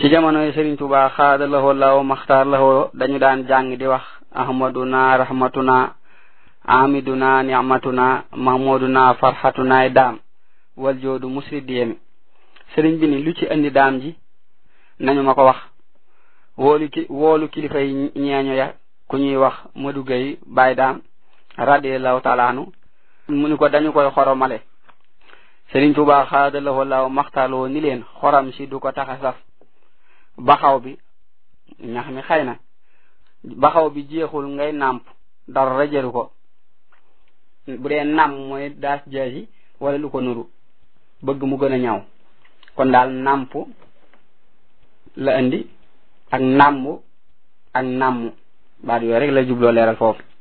ci jamonoy Serigne Touba xaada lahoo law maxtaar lahoo dañu daan jàng di wax ahmaduna rahmatuna amiduna ni'matuna mahmuduna farhatuna daam wal joodu musridiyemi sëriñ bi ni lu ci andi daam ji nañu ma ko wax woolu ki woolu kilifa yi ñeeño ya ku ñuy wax Madu Gay Baay daam radiallahu taala anu mu ni ko dañu koy xoromale sëriñ Tuubaa xaada lahoo law maxtaloo ni leen xoram si du ko taxa saf baxaw bi ñax mi xëy na baxaw bi jeexul ngay nàmp dara rajaru ko bu dee nam mooy daas jaasi wala lu ko nuru bëgg mu gën a ñaw kon daal nàmp la indi ak nàmb ak nàmm baat yooyu rek la jubloo leeral foofu